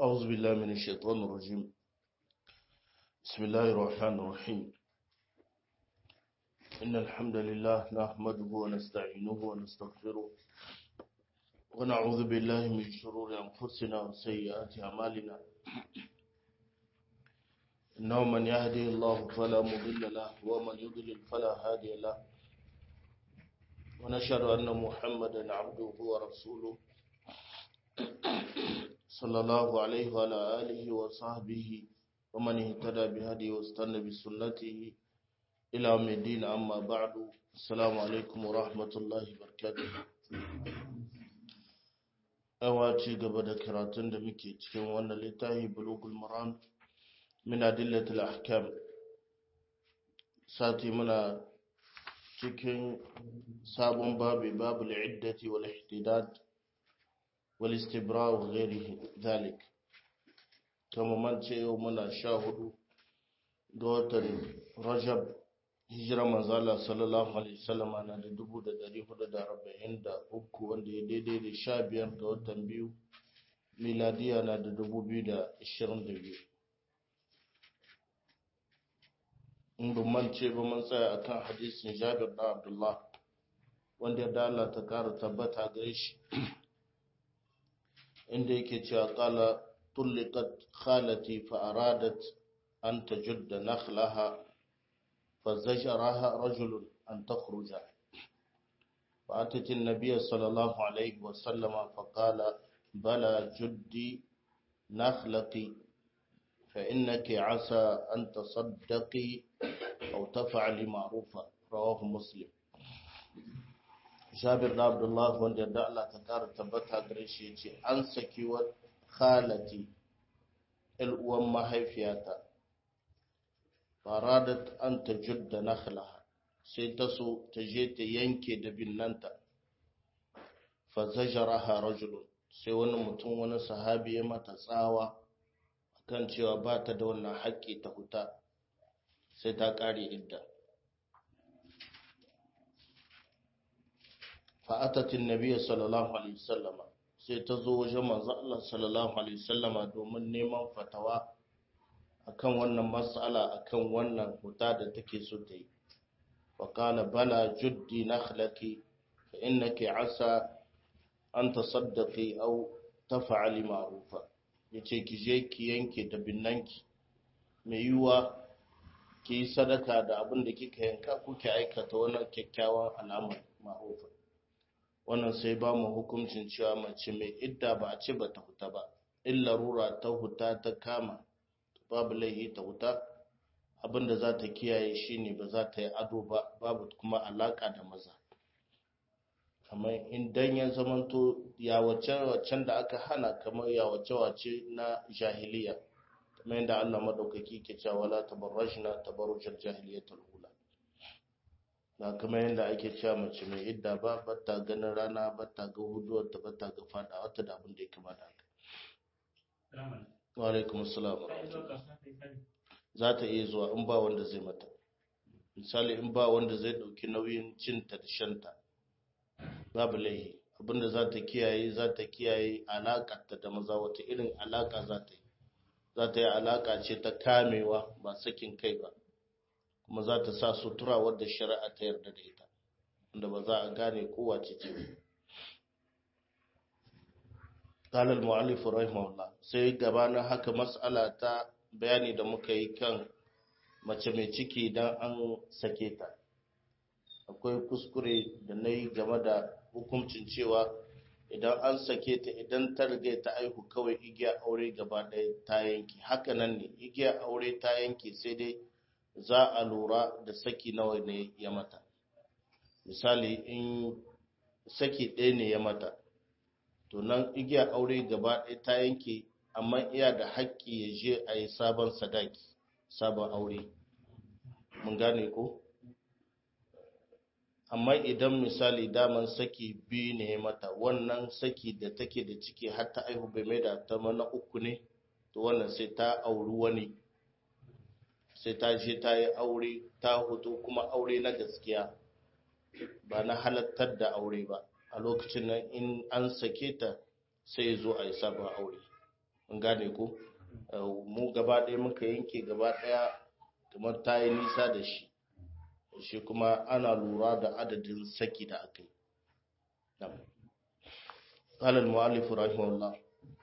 أعوذ بالله من الشيطان الرجيم بسم الله الرحمن الرحيم إن الحمد لله نحمده ونستعينه ونستغفره ونعوذ بالله من شرور أنفسنا وسيئات أعمالنا إنه من يهدي الله فلا مضل له ومن يضلل فلا هادي له ونشهد أن محمدا عبده ورسوله صلى الله عليه وعلى آله وصحبه ومن اهتدى بهدي واستنى بسنته إلى يوم الدين أما بعد السلام عليكم ورحمة الله وبركاته awa ci gaba da karatun da muke cikin wannan littafi bulugul maram min adillatul ahkam sati muna cikin sabon babu babul iddati wal ihtidad wal istibra wa ghairihi dhalik kama man ce yau muna sha hudu ga watan rajab hijira manzala sallallahu alaihi wasallama na da dubu da dari hudu da arba'in da uku wanda ya daidai da sha biyar ga watan biyu miladiya na da dubu biyu da ashirin da biyu in man ce ba mun tsaya akan hadisin jabir da abdullah wanda ya dala ta kara tabbata gare shi inda yake cewa kala tulliqat khalati fa aradat an tajudda nakhlaha فزجرها رجل أن تخرج فأتت النبي صلى الله عليه وسلم فقال بلى جدي نخلقي فإنك عسى أن تصدقي أو تفعلي معروفا رواه مسلم جابر عبد الله وان يدعى الله تكار تبتها قريشي أنسكي وخالتي الأوام ما هي فياتا faradat an ta judda nakhlaha sai ta so ta je ta yanke da binnanta fa zajaraha rajulun sai wani mutum wani sahabi ya mata tsawa kan cewa ba ta da wannan haƙƙi ta huta sai ta ƙare idda fa'atatin nabiya sallallahu alaihi wasallama sai ta zo wajen manzo Allah sallallahu alaihi wasallama domin neman fatawa akan wannan matsala akan wannan huta da take so ta yi faƙala bala juddi nakhlaki fa innaki asa an tasaddaqi aw taf'ali ma'rufa yace ki je ki yanke da binnanki mai yiwa ki yi sadaka da abin da kika yanka ko ki aikata wannan kyakkyawan al'amari ma'rufa wannan sai ba mu hukuncin cewa mace mai idda ba a ce ba ta huta ba illa rura ta huta ta kama babu laihi ta wuta abinda za ta kiyaye shine ba za ta yi ado ba babu kuma alaka da maza kamar idan ya zamanto yawace-wacen da aka hana kamar yawace-wace na jahiliya kamar yadda Allah madaukaki ke cewa wala tabarrajna tabarrujal jahiliyatul ula na kamar yadda ake cewa mace mai idda ba bata ganin rana bata ga huduwar ta bata ga fada wata da abin da ya kamata haka wa alaikum assalam za ta iya zuwa in ba wanda zai mata misali in ba wanda zai dauki nauyin cinta da shanta babu laihi abinda za ta kiyaye za ta kiyaye alakarta da maza wata irin alaka za ta yi za ta yi alaka ce ta kamewa ba sakin kai ba kuma za ta sa sutura wadda shari'a ta yarda da ita wanda ba za a gane kowace ce قال المؤلف رحمه الله sai gabanin haka mas'ala ta bayani da muka yi kan mace mai ciki idan an sake ta akwai kuskure da na yi game da hukuncin cewa idan an sake ta idan ta riga ta aihu kawai igiya aure gaba ɗaya ta yanke haka nan ne igiya aure ta yanke sai dai za a lura da saki nawa ne ya mata misali in saki ɗaya ne ya mata to nan igiyar aure gaba ɗaya ta yanke amma iya da haƙƙi ya je a yi sabon sadaki sabon aure mun gane ko amma idan misali daman saki biyu ne mata wannan saki da take da ciki har ta aihu bai mai da ta mana uku ne to wannan sai ta auri wani sai ta je ta yi aure ta hutu kuma aure na gaskiya ba na halattar da aure ba a lokacin nan in an sake ta sai ya zo a yi sabon aure an gane ko mu gaba ɗaya muka yanke gaba ɗaya kamar ta yi nisa da shi shi kuma ana lura da adadin saki da aka yi قال المؤلف رحمه الله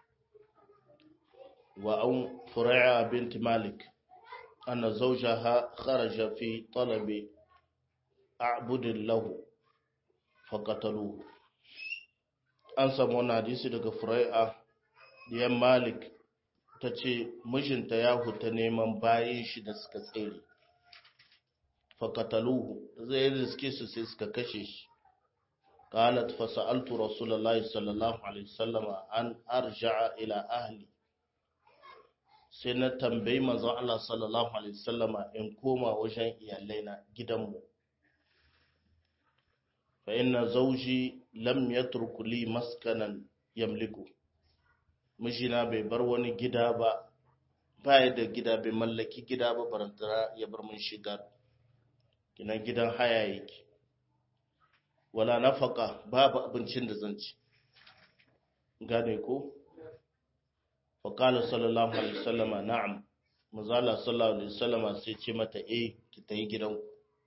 وأن فرع بنت مالك أن زوجها خرج في طلب أعبد له فقتلوه an samu wani hadisi daga furai'a diyan malik ta ce mijinta ya huta neman bayan shi da suka tsere fakataluhu zai riske su sai suka kashe shi qalat fa sa'altu rasulullahi sallallahu alaihi wasallam an arja'a ila ahli sai na tambayi manzon Allah sallallahu alaihi wasallam in koma wajen iyalaina gidanmu fa inna zawji lam yatruku li maskanan yamliku mijina bai bar wani gida ba baya da gida bai mallaki gida ba barantara ya bar mun shiga kinan gidan haya yake wala nafaka babu abincin da zan ci gane ko fa qala sallallahu alaihi wasallama na'am mazala sallallahu alaihi wasallama sai ce mata eh ki tayi gidanku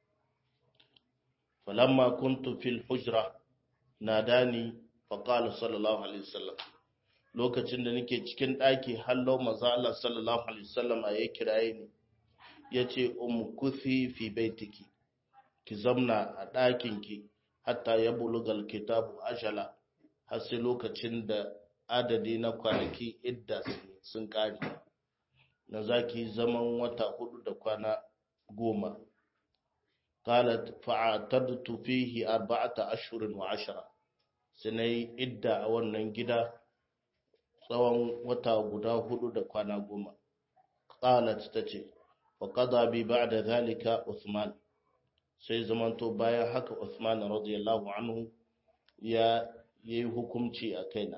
falamma kuntu fil hujra nadani fa qala sallallahu alaihi wasallam lokacin da nake cikin daki hallo manzo Allah sallallahu alaihi wasallam ya kiraye ni yace um kuthi fi baitiki ki zamna a dakin ki hatta ya bulugal kitabu ajala har sai lokacin da adadi na kwanaki idda sun kare na zaki zaman wata hudu da kwana goma قالت فاعتدت فيه أربعة أشهر وعشرة سني إدى wannan gida tsawon wata guda hudu da kwana goma qalat tace wa qada bi ba'da zalika Uthman sai zamanto bayan haka Uthman radiyallahu anhu ya yayi hukunci a kaina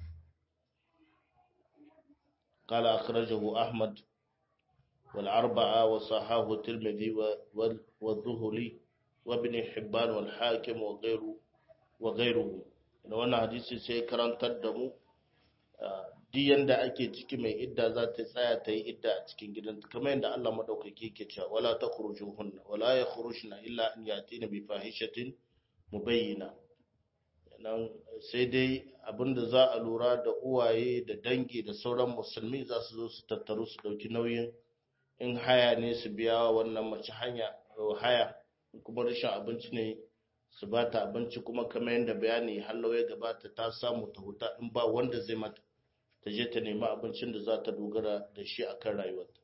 قال أخرجه أحمد والأربعة وصححه الترمذي والذهلي وابن حبان والحاكم وغيره وغيره da wannan hadisi sai karantar da mu diyan da ake ciki mai idda za ta tsaya ta yi idda a cikin gidanta kamar yadda Allah madaukaki ke cewa wala takhrujuhunna wala yakhrujna illa an yatina bi fahishatin mubayyina nan sai dai abinda za a lura da uwaye da dangi da sauran musulmi za su zo su tattaru su dauki nauyin in haya ne su biya wannan mace hanya haya kuma rashin abinci ne su ba ta abinci kuma kamar yadda bayani hallo ya gabata ta samu ta huta in ba wanda zai mata ta je ta nemi abincin da za ta dogara da shi akan rayuwarta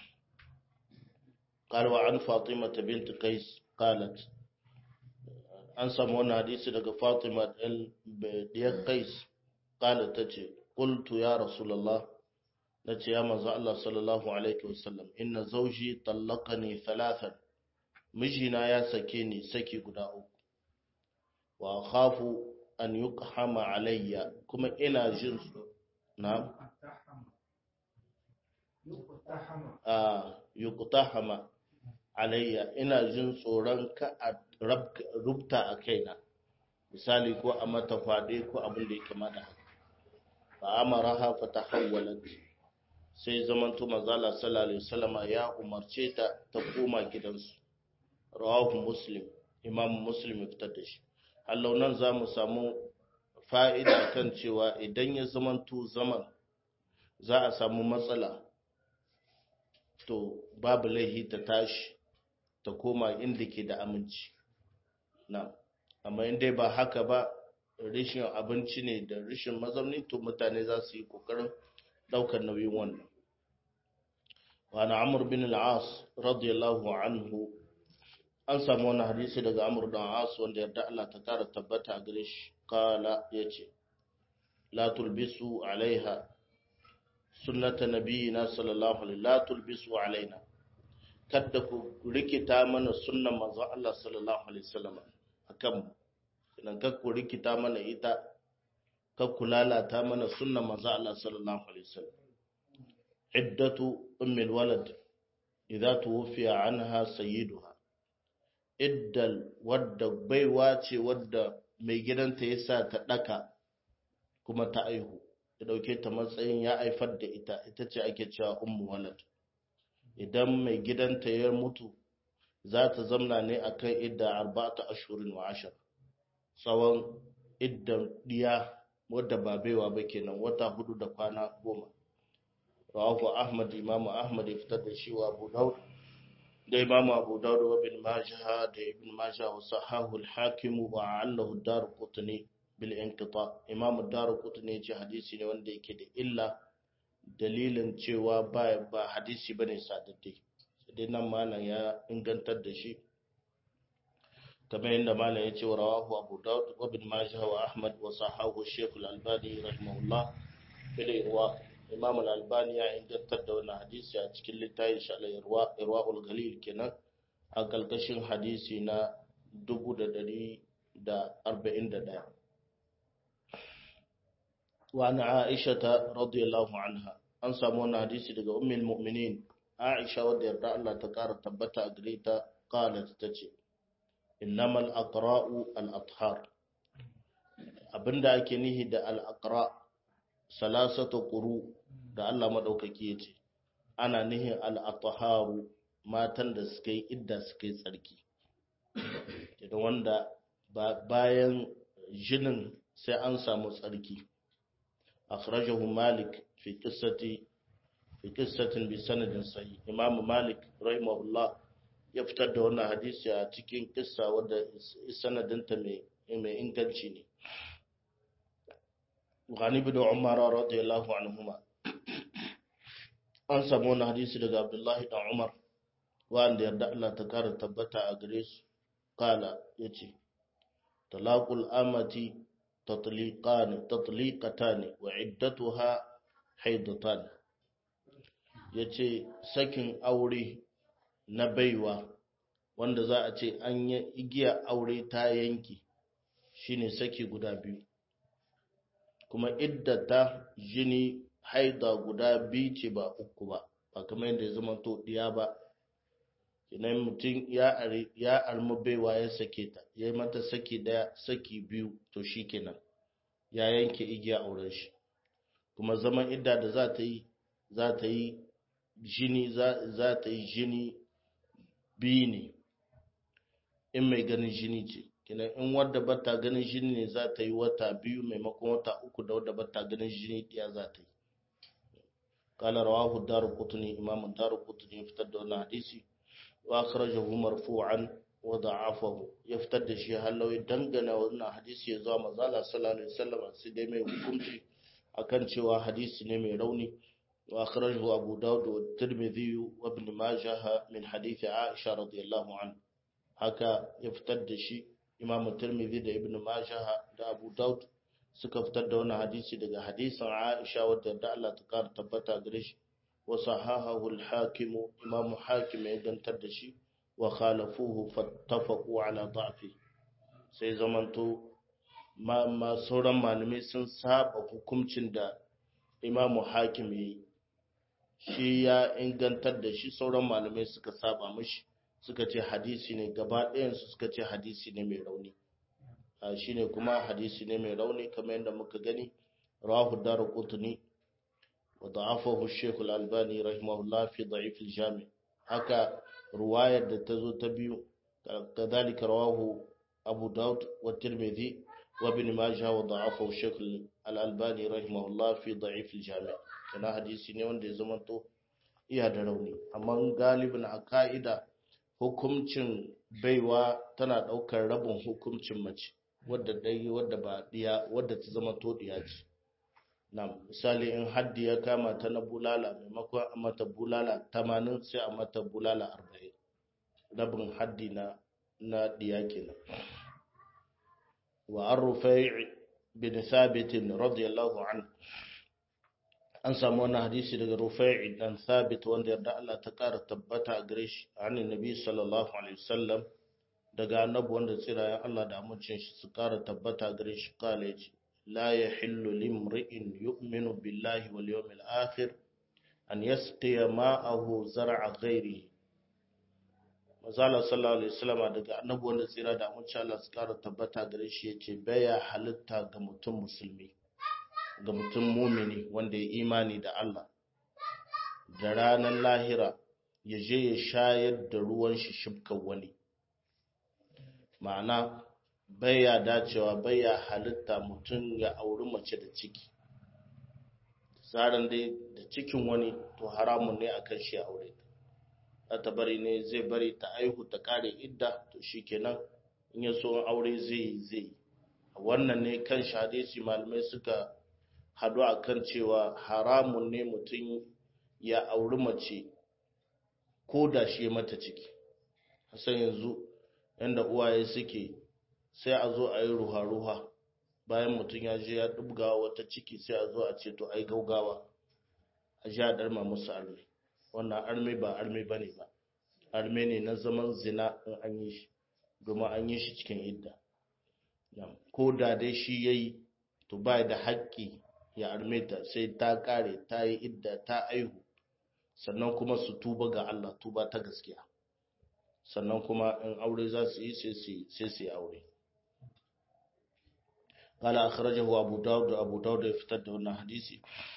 قال وعن فاطمة بنت قيس قالت an samu wani hadisi daga Fatima diyar Qais قالت tace qultu ya rasulullah nace ya manzo Allah sallallahu alaihi wasallam inna zawji tallaqani thalathan mijina ya sake ni saki guda uku wa khafu an yuqhama alayya kuma ina jin na a yuqtahama alayya ina jin tsoron ka a rubta a kaina misali ko a mata fade ko abin da ya kama da haka fa amaraha fa tahawwalat sai zamanto manzala sallallahu alaihi wasallama ya umarce ta ta koma gidansu rawahu muslim imam muslim ya fitar da shi hallau nan za mu samu fa'ida kan cewa idan ya zamanto zaman za a samu matsala to babu laihi ta tashi ta koma inda ke da aminci na amma inda ba haka ba rishin abinci ne da rishin mazauni to mutane za su yi kokarin daukar nauyin wannan wani amur bin al'as radiyallahu anhu an samu wani hadisi daga amur bin al'as wanda yarda Allah ta kara tabbata a gare shi kala ya ce la tulbisu alaiha sunnata nabiyina sallallahu alaihi la tulbisu alaina kada ku rikita mana sunnan manzon Allah sallallahu alaihi wasallam akan idan ka ku rikita mana ita ka ku lalata mana sunnan manzon Allah sallallahu alaihi wasallam iddatu ummul walad idza tuwfiya anha sayyiduha iddal wadda baiwa ce wadda mai gidanta ya sa ta daka kuma ta aihu ya dauke ta matsayin ya haifar da ita ita ce ake cewa ummu walad idan mai gidanta ya mutu za ta zamna ne akan idda arba'ata ashurin wa ashar tsawon iddan diya wadda ba baiwa ba kenan wata hudu da kwana goma rawahu ahmad imamu ahmad ya fitar da shi wa abu daud da imamu abu daud wa bin majah da ibn majah wa sahahu al-hakim wa allahu ad-darqutni bil inqita imamu ad-darqutni ce hadisi ne wanda yake da illa dalilin cewa ba ba hadisi bane sadadde sai nan malam ya ingantar da shi kamar yadda malam ya ce wa rawahu abu daud wa bin majah wa ahmad wa sahahu shaykh al-albani rahimahullah fil irwa imam al-albani ya ingantar da wannan hadisi a cikin littafin shi al-irwa irwaul galil kenan a kalkashin hadisi na 1141 wa an aisha radiyallahu anha an samu wannan hadisi daga ummul mu'minin aisha wadda yarda Allah ta kara tabbata a gare ta qalat tace innamal aqra'u al-athhar abinda ake nihi da al-aqra salasatu quru da Allah madaukaki yace ana nihin al-atharu matan da suka yi idda suka yi tsarki idan wanda bayan jinin sai an samu tsarki akhrajahu malik fi qissati fi qissatin bi sanadin sahih imam malik rahimahullah ya fitar da wannan hadisi a cikin kissa wadda sanadinta mai inganci ne gani bin umar radiyallahu anhuma an samu wannan hadisi daga abdullahi dan umar wanda yarda Allah ta kara tabbata a gare su kala yace talaqul amati tatliqan tatliqatan wa iddatuha haidatan yace sakin aure na baiwa wanda za a ce an yi igiya aure ta yanki shine saki guda biyu kuma iddata jini haida guda biyu ce ba uku ba ba kamar yadda ya zama to diya ba idan mutum ya armi baiwa ya sake ta ya yi mata saki daya saki biyu to shi kenan ya yanke igiya auren shi kuma zaman idda da za ta yi za ta yi jini za ta yi jini biyu ne in mai ganin jini ce kina in wadda bata ganin jini ne za ta yi wata biyu maimakon wata uku da wadda bata ganin jini ɗaya za ta yi kala rawahu daru kutuni imamu daru kutuni ya fitar da wani hadisi wa akhrajahu marfu'an wa da'afahu ya fitar da shi halawi dangana wannan hadisi ya zuwa manzala sallallahu alaihi wasallam sai dai mai hukunci akan cewa hadisi ne mai rauni وأخرجه أبو داود والترمذي وابن ماجه من حديث عائشة رضي الله عنه هكا يفتد شيء إمام الترمذي دا ابن ماجه دا أبو داود suka fitar da wani hadisi daga hadisin Aisha wadda da Allah ta kara tabbata gare shi wa sahahahu al-hakim imam hakim ya gantar da shi wa khalafuhu fattafaqu ala da'fi sai zamanto ma, ma sauran malamai sun saba hukuncin da imamu hakim yayi shi ya ingantar da shi sauran malamai suka saba mashi suka ce hadisi ne gaba ɗayansu suka ce hadisi ne mai rauni shi ne kuma hadisi ne mai rauni kamar yadda muka gani rahu daru kutuni wa da'afahu shekul albani rahimahullah fi da'if jami haka ruwayar da ta zo ta biyu kadhalika rawahu abu daud wa tirmidhi wa ibn majah wa da'afahu shekul al-albani rahimahullah fi da'if jami kana hadisi ne wanda ya zama to iya da rauni amma galibin a ka'ida hukuncin baiwa tana daukar rabin hukuncin mace wadda dai wadda ba diya wadda ta zama to diya ce na misali in haddi ya kama ta na bulala maimakon a mata bulala 80 sai a mata bulala 40 rabin haddi na na diya kenan wa ar-rufai' bin thabit radiyallahu anhu an samu wannan hadisi daga Rufai dan Thabit wanda yarda Allah ta kara tabbata a gare shi annabi Nabi sallallahu alaihi wasallam daga annabi wanda tsirayen Allah da amincin shi su kara tabbata a gare shi kala yace la yahillu limri'in yu'minu billahi wal yawmil akhir an yasqiya ma'ahu zar'a ghairi Mazala sallallahu alaihi wasallam daga annabi wanda tsira da amincin Allah su kara tabbata a gare shi yace baya halitta ga mutum musulmi ga mutum mumini wanda ya imani da Allah da ranar lahira ya je ya shayar da ruwan shi shibkan wani ma'ana baya dacewa baya halitta mutum ya auri mace da ciki tsarin dai da cikin wani to haramun ne akan shi aure ta ta bari ne zai bari ta aihu ta kare idda to shikenan in ya so aure zai zai wannan ne kan hadisi malamai suka hadu akan cewa haramun ne mutum ya auri mace ko da shi mata ciki hasan yanzu yanda uwaye suke sai a zo a yi ruha-ruha bayan mutum ya je ya dubga wata ciki sai a zo a ce to ai gaugawa a ji a darma musu arme wannan arme ba arme ba ne ba arme ne na zaman zina in an yi shi domin an yi shi cikin idda ko da dai shi ya yi to ba da haƙƙi ya arme ta sai ta ƙare ta yi idda ta aihu sannan kuma su tuba ga Allah tuba ta gaskiya sannan kuma in aure za su yi sai su yi aure قال أخرجه أبو داود أبو داود يفتد هنا حديثي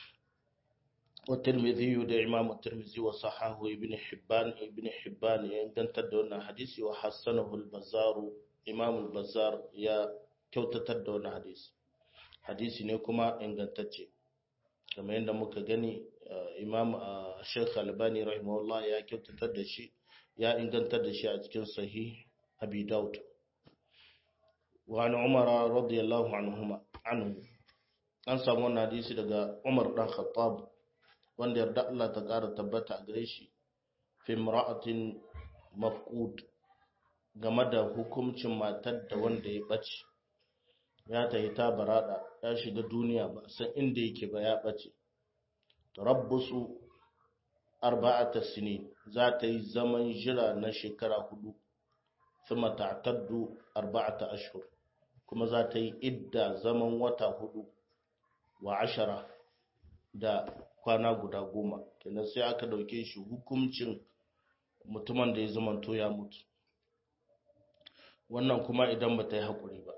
والترمذي ده إمام الترمذي وصححه ابن حبان ابن حبان يندن تدونا حديثي وحسنه البزار إمام البزار يا كوتا تدونا حديث حديثي نكما إن تتشي كما يندى مكغني إمام الشيخ الباني رحمه الله يا كوتا تدشي يا إن تدشي أتكن صحيح أبي داود وعن عمر رضي الله عنهما عنه an samu wannan hadisi daga Umar dan Khattab wanda yarda Allah ta ƙara tabbata a gare shi fi imra'atin mafqud game da hukuncin matar da wanda ya bace ya tahi ta barada ya shiga duniya ba san inda yake ba ya bace tarabbusu arba'ata sinin za ta yi zaman jira na shekara hudu thumma ta'taddu arba'ata ashhur kuma za ta yi idda zaman wata hudu wa ashara da kwana guda goma kenan sai aka dauke shi hukuncin mutumin da ya zamanto ya mutu wannan kuma idan ba ta yi haƙuri ba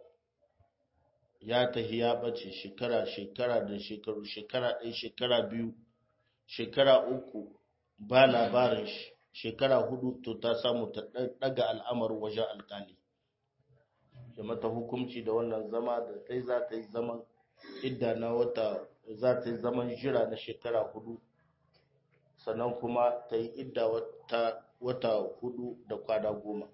ya tahi ya ɓace shekara shekara da shekaru shekara ɗaya shekara biyu shekara uku ba labarin shi shekara hudu to ta samu ta ɗaga al'amarin wajen alƙali ya mata hukunci da wannan zama da ta za ta yi zaman idda na wata za ta yi zaman jira na shekara hudu sannan kuma ta yi idda wata, wata hudu da kwana goma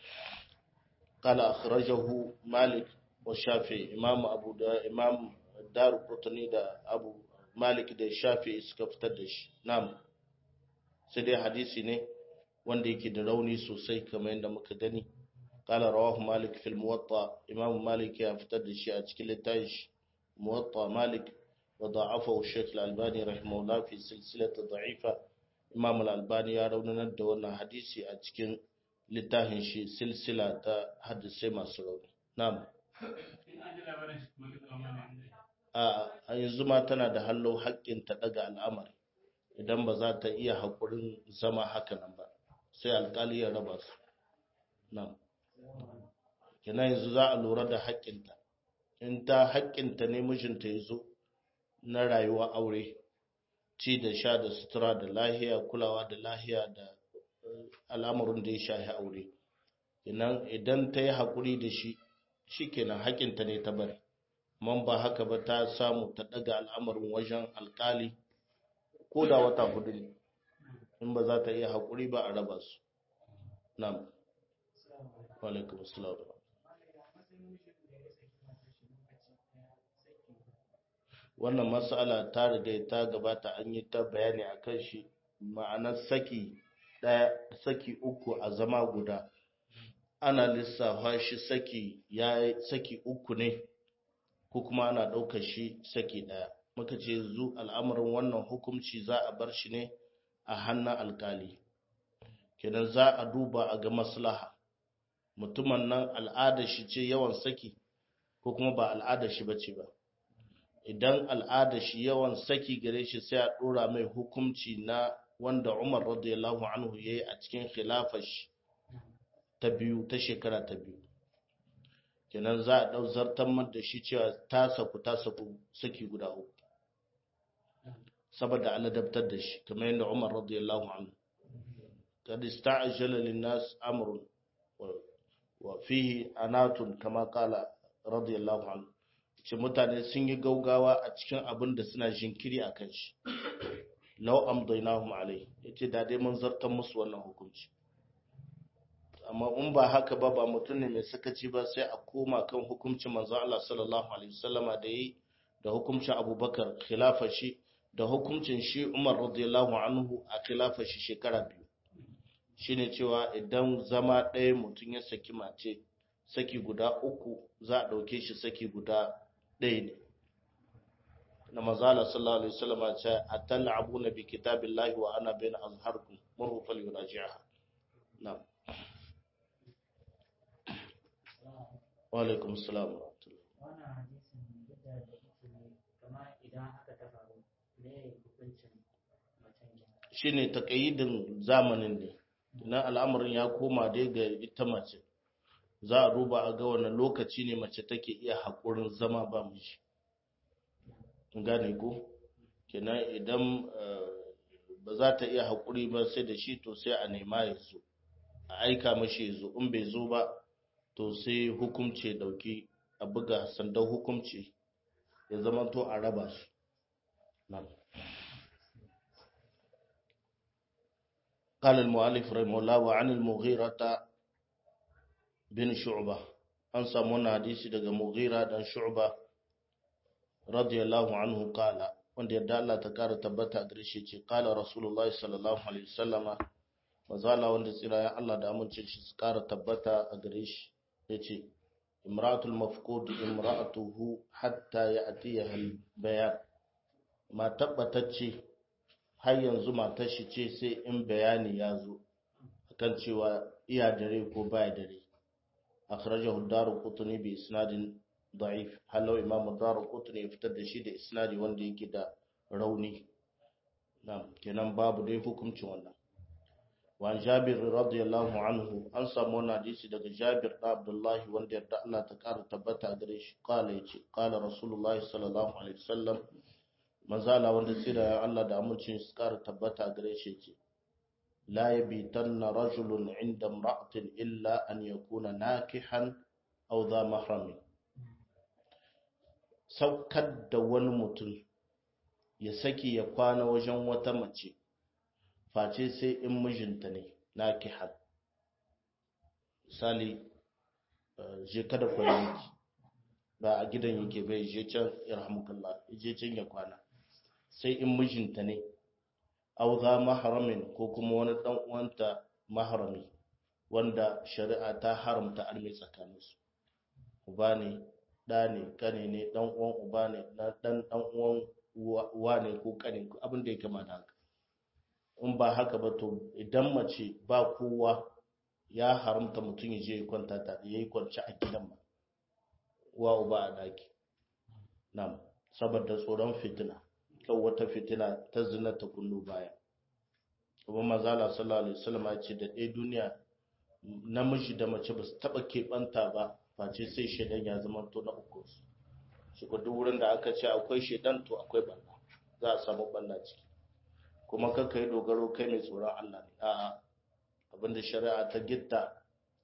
kala akhrajahu malik wa shafi imam abu da imam daru qutni da abu malik da shafi suka fitar da shi na'am sai dai hadisi ne wanda yake da rauni sosai kamar yadda muka gani قال رواه مالك في الموطأ إمام مالك يفتد الشيء أتكل التايش موطأ مالك وضعفه الشيخ الألباني رحمه الله في سلسلة ضعيفة إمام الألباني يرون ندونا حديثي أتكل لتاهن شي سلسلة حدثي ما سرون نعم a yanzu ma tana da hallo haƙƙin ta daga al'amari idan ba za ta iya haƙurin zama haka nan ba sai alƙali ya raba su nan kenan yanzu za a lura da haƙƙinta in ta haƙƙinta ne mijinta ya zo na rayuwa aure ci da sha da sutura da lahiya kulawa da lahiya da al'amarin da ya shahi aure kenan idan ta yi haƙuri da shi shi kenan haƙƙinta ne ta bari man ba haka ba ta samu ta ɗaga al'amarin wajen alƙali ko da wata hudu ne in ba za ta iya haƙuri ba a raba su na'am Walaikun Assalam. Wannan matsala ta riga ta gabata an yi ta bayani a kan shi ma'anar saki ɗaya saki uku a zama guda. Ana lissafa shi saki ya saki uku ne ko kuma ana ɗaukar shi saki ɗaya. Muka ce zu al'amarin wannan hukunci za a bar shi ne a hannun alkali. Kenan za a duba a ga maslaha. mutumin nan al'adar shi ce yawan saki ko kuma ba al'adar shi bace ba idan al'adar shi yawan saki gare shi sai a dora mai hukunci na wanda Umar radiyallahu anhu yayi a cikin khilafar shi ta biyu ta shekara ta biyu kenan za a dau zartan da shi cewa ta saku ta saku saki guda uku saboda aladabtar da shi kamar yadda Umar radiyallahu anhu kad ista'jala lin-nas amrun wa fihi anatun kama kala radiyallahu anhu ce mutane sun yi gaugawa a cikin abin da suna jinkiri a kan shi lau amdainahum alai yace da dai mun zartar musu wannan hukunci amma in ba haka ba ba mutum ne mai sakaci ba sai a koma kan hukuncin manzo Allah sallallahu alaihi wasallama da yi da hukuncin Abubakar khilafa shi da hukuncin shi Umar radiyallahu anhu a khilafa shi shekara biyu shine cewa idan zama ɗaya mutum ya saki mace saki guda uku za a ɗauke shi saki guda ɗaya ne na mazala sallallahu alaihi wasallam ya ce atal'abuna bi kitabillahi wa ana bayna azharkum murhu falyuraji'ha na'am wa alaikum assalam wa rahmatullah wannan hadisin yadda da yake kama idan aka ta faru me hukuncin macen ya shine takayyidin zamanin ne na al'amarin ya koma dai ga ita mace za a duba a ga wani lokaci ne mace take iya haƙurin zama ba miji gane ko kenan idan ba za ta iya haƙuri ba sai da shi to sai a nema ya zo a aika mashi ya zo in bai zo ba to sai hukumce dauki a buga sandan hukumci ya zama to a raba su nan قال المؤلف رحمه الله وعن المغيرة بن شعبة an samu wannan hadisi daga Mughira dan Shu'ba radiyallahu anhu kala wanda yadda Allah ta kara tabbata a gare shi ce kala Rasulullahi sallallahu alaihi wasallama mazala wanda tsirayen Allah da amincin shi su kara tabbata a gare shi yace imra'atul mafqud imra'atuhu hatta ya'tiha al-bayan ma tabbatacce har yanzu matar shi ce sai in bayani ya zo akan cewa iya dare ko baya dare akhrajahu ad-darqutni bi isnadin da'if halau imam ad-darqutni ya fitar da shi da isnadi wanda yake da rauni na'am kenan babu dai hukuncin wannan wa jabir radiyallahu anhu an samu wannan hadisi daga jabir da abdullahi wanda yarda Allah ta kara tabbata gare shi kala yace kala rasulullahi sallallahu alaihi wasallam manzala wanda tsira Allah da amincin su kara tabbata gare shi yace la yabitanna rajulun inda imra'atin illa an yakuna nakihan aw dha mahramin saukar da wani mutum ya saki ya kwana wajen wata mace face sai in mijinta ne nakihan misali je kada kwayanki ba a gidan yake bai je can irhamukallah je can ya kwana sai in mijinta ne auza maharamin ko kuma wani dan uwanta maharami wanda shari'a ta haramta arme tsakaninsu uba ne da ne kane ne dan uwan uba ne dan dan uwan uwa ne ko kane abin da ya kama da haka in ba haka ba to idan mace ba kowa ya haramta mutum ya je ya kwanta tare ya yi kwanci a gidan ba uwa uba a daki nam saboda tsoron fitina kan wata fitina ta zina ta kullu baya kuma mazala sallallahu alaihi wasallam ya ce da ɗaya duniya namiji da mace ba su taɓa keɓanta ba face sai shaidan ya zama to na uku shi ko duk wurin da aka ce akwai shaidan to akwai balla za a samu balla ciki kuma kanka yi dogaro kai mai tsoron Allah ne a'a abinda shari'a ta gitta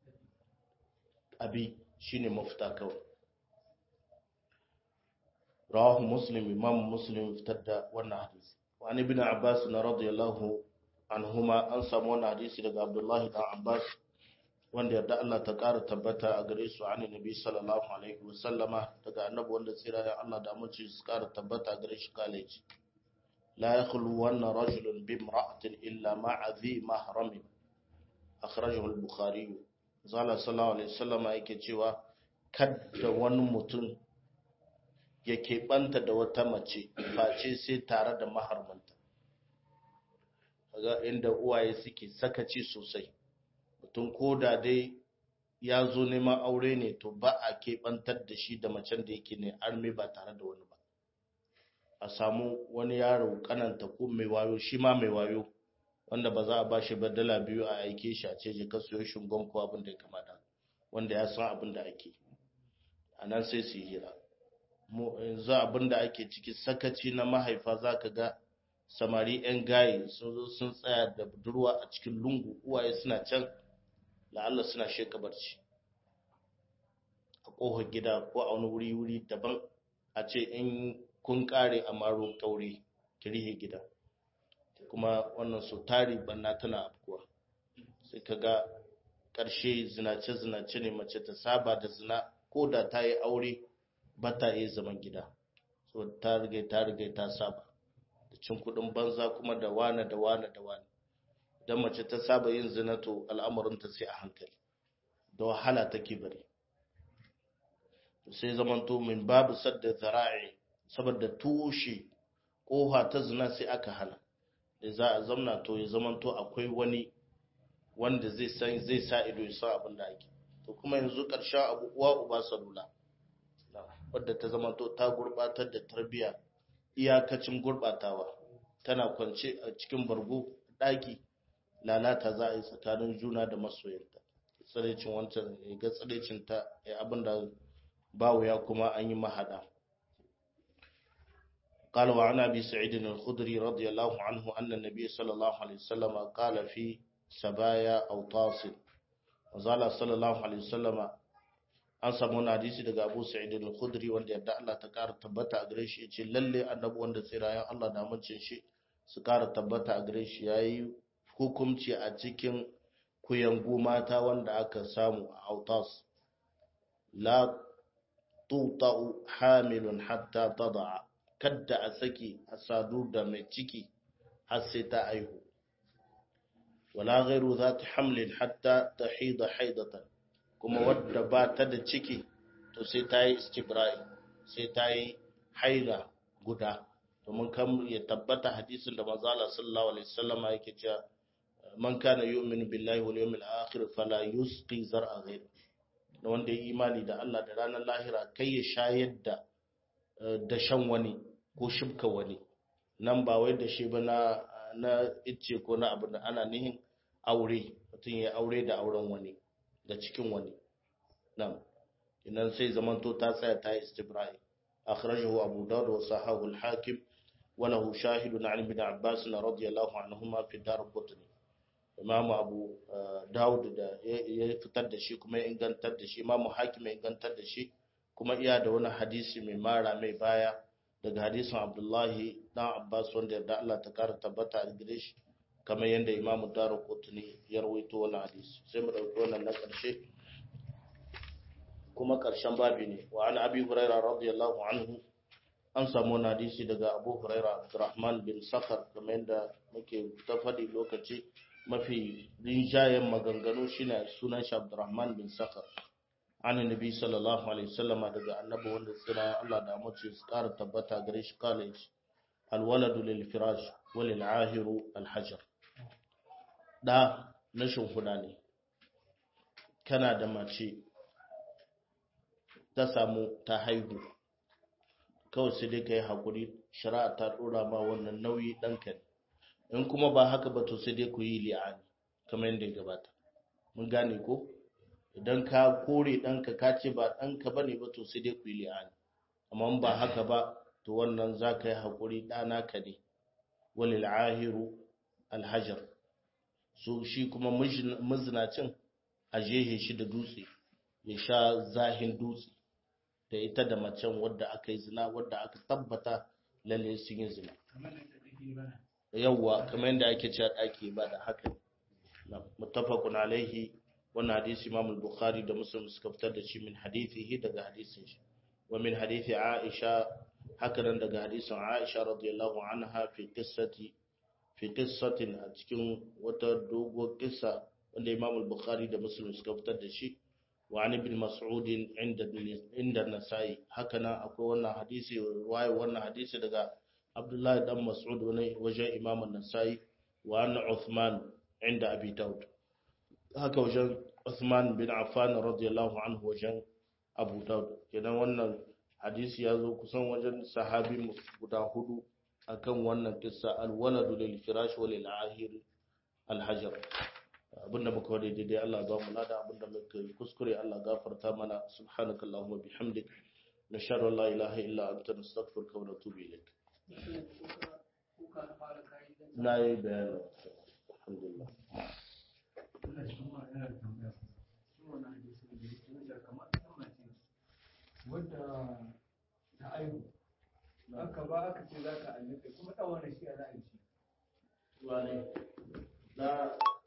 abi shine mafita kawai rawahu muslim imam muslim fitar da wannan hadisi wa an ibn abbas na radiyallahu anhuma an samu wannan hadisi daga abdullahi dan abbas wanda yarda Allah ta ƙara tabbata a gare su an nabi sallallahu alaihi wasallama daga annabi wanda tsira da Allah da amince su ƙara tabbata a gare shi kaleji لا يخلون رجل بامرأة إلا مع ذي محرم أخرجه البخاري زال صلى الله عليه وسلم yake cewa kadda wani mutum ya keɓanta da wata mace face sai tare da maharmanta kaga inda uwaye suke sakaci sosai mutum ko da dai ya zo neman aure ne to ba a keɓantar da shi da macen da yake ne arme ba tare da wani ba a samu wani yaro kananta ko mai wayo shi ma mai wayo wanda ba za a bashi ba dala biyu a aike shi a ce je ka siyo shingon ko abin da ya kamata wanda ya san abin da ake a nan sai su yi hira yanzu abin da ake ciki sakaci na mahaifa za ka ga samari 'yan gaye sun zo sun tsaya da budurwa a cikin lungu uwaye suna can la'alla suna sheka barci a ƙofar gida ko a wani wuri-wuri daban a ce in kun ƙare a maro ƙaure kirihe gida kuma wannan su tari banna tana afkuwa sai ka ga ƙarshe zinace-zinace ne mace ta saba da zina ko da ta yi aure ba ta yi zaman gida so ta riga ta riga ta saba da cin kuɗin banza kuma da wane da wane da wane idan mace ta saba yin zina to al'amurinta sai a hankali da wahala take bari sai zamanto min babu sadda zara'i saboda tushe ƙofa ta zina sai aka hana da za a zamna to ya zamanto akwai wani wanda zai san zai sa ido ya san abin da ake to kuma yanzu ƙarshen abu uwa uba salula wadda ta zamanto ta gurbatar da tarbiya iyakacin gurbatawa tana kwance a cikin bargo ɗaki lalata za a yi tsakanin juna da masoyanta tsirecin wancan ya ga tsirecin ta abin da bawo ya kuma an yi mahada قال وعن أبي سعيد الخدري رضي الله عنه أن النبي صلى الله عليه وسلم قال في سبايا أو طاس وزال صلى الله عليه وسلم an samu wani hadisi daga Abu Sa'id al-Khudri wanda yadda Allah ta ƙara tabbata a gare shi yace lalle annabi wanda tsirayen Allah da amincin shi su ƙara tabbata a gare shi yayi hukunci a cikin kuyangu mata wanda aka samu a Autas la tuta'u hamilun hatta tada'a kadda a saki a sadu da mai ciki har sai ta aihu wala ghairu zati hamlin hatta tahida haidatan kuma wadda ba ta da ciki to sai ta yi istibra'i sai ta yi haila guda domin kan ya tabbata hadisin da manzala sallallahu alaihi wasallam yake cewa man kana yu'minu billahi wal yawmil akhir fala yusqi zar'a ghayr da wanda ya imani da Allah da ranar lahira kai ya shayar da da shan wani ko shibka wani nan ba wai da shi ba na na icce ko na abu da ana nihin aure mutum ya aure da auren wani da cikin wani nan idan sai zamanto ta tsaya ta yi istibra'i akhrajahu abu dawud wa sahahu al-hakim wa lahu shahidun an ibn abbas radiyallahu anhuma fi dar qutni imam abu dawud da ya fitar da shi kuma ya ingantar da shi imam hakim ya ingantar da shi kuma iya da wani hadisi mai mara mai baya daga hadisin abdullahi dan abbas wanda yarda Allah ta kara tabbata a gare shi kamar yadda imamu daru kotuni ya rawaito wannan hadisi sai mu dauki wannan na karshe kuma karshen babi ne wa an abi huraira radiyallahu anhu an samu wannan hadisi daga abu huraira abdurrahman bin sakhar kamar yadda muke ta faɗi lokaci mafi rinjayen maganganu shine sunan shi abdurrahman bin sakhar an nabi sallallahu alaihi wasallama daga annabi wanda tsira Allah da mace su ƙara tabbata gare shi college alwaladu lil firash walil ahiru alhajar da na shimfiɗa ne kana da mace ta samu ta haihu kawai sai dai ka yi haƙuri shari'a ta ɗora ma wannan nauyi ɗanka ne in kuma ba haka ba to sai dai ku yi li'ani kamar yadda ya gabata mun gane ko idan ka kore ɗanka ka ce ba ɗanka ba ne ba to sai dai ku yi li'ani amma ba haka ba to wannan za ka yi haƙuri ɗana ka ne walil ahiru alhajar so shi kuma mazinacin a jehe shi da dutse ya sha zahin dutse da ita da macen wadda aka yi zina wadda aka tabbata lalle sun yi zina yawwa kamar yadda ake cewa ɗaki ba da haka muttafaqun alaihi wannan hadisi Imam al-Bukhari da Muslim suka fitar da shi min hadithihi daga hadisin shi wa min hadithi Aisha haka nan daga hadisin Aisha radiyallahu anha fi qissati fi qissatin a cikin wata dogo kissa wanda Imam al-Bukhari da Muslim suka fitar da shi wa an ibn Mas'ud inda inda Nasa'i haka nan akwai wannan hadisi ruwaya wannan hadisi daga Abdullah dan Mas'ud wani wajen Imam an-Nasa'i wa an Uthman inda Abi Dawud haka wajen Uthman bin Affan radiyallahu anhu wajen Abu Dawud kenan wannan hadisi ya zo kusan wajen sahabi guda hudu akan wannan kissa al-waladu lil firash wa lil ahir al-hajar abinda muka wade daidai Allah ba mu lada abinda muka kuskure Allah gafarta mana subhanakallahumma bihamdik nashhadu an la ilaha illa anta nastaghfiruka wa natubu ilayk ka fara kayi dan na yi bayanin alhamdulillah Allah shi kuma yana da tambaya shi wannan hadisi da yake wanda kamar ita mace wadda ta aihu aka ba aka ce za ka annabi kuma ɗan wannan shi a za a yi shi wane na